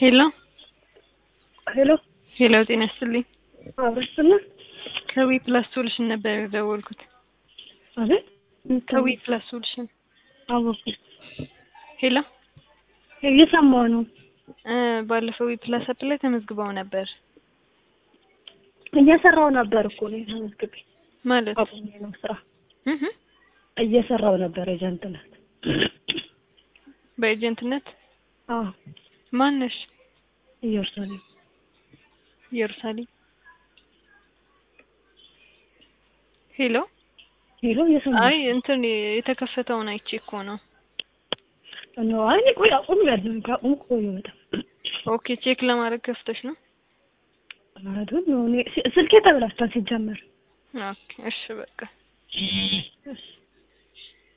ሄሎ ሄሎ ሄሎ፣ ጤና ይስጥልኝ። አብረስና ከዊ ፕላስ ሶሉሽን ነበር የደወልኩት። አቤት ከዊ ፕላስ ሶሉሽን። አወኩ ሄሎ እየሰማሁ ነው። እ ባለፈው ዊ ፕላስ አፕ ላይ ተመዝግበው ነበር እየሰራው ነበር እኮ ነው ተመዝግቤ ማለት አቁሜ ነው ስራ እህ እየሰራው ነበር ኤጀንትነት። በኤጀንትነት አዎ ማነሽ? ኢየሩሳሌም ኢየሩሳሌም። ሄሎ ሄሎ እየሰማሁ አይ እንትን የተከፈተውን አይቼ እኮ ነው። ነው። አይ እኔ ቆይ አቁም ያለው ካቁም ቆይ በጣም ኦኬ ቼክ ለማድረግ ከፍተሽ ነው? ማለት ነው። እኔ ስልኬ ተበላሽቷል ሲጀመር ኦኬ እሺ በቃ እሺ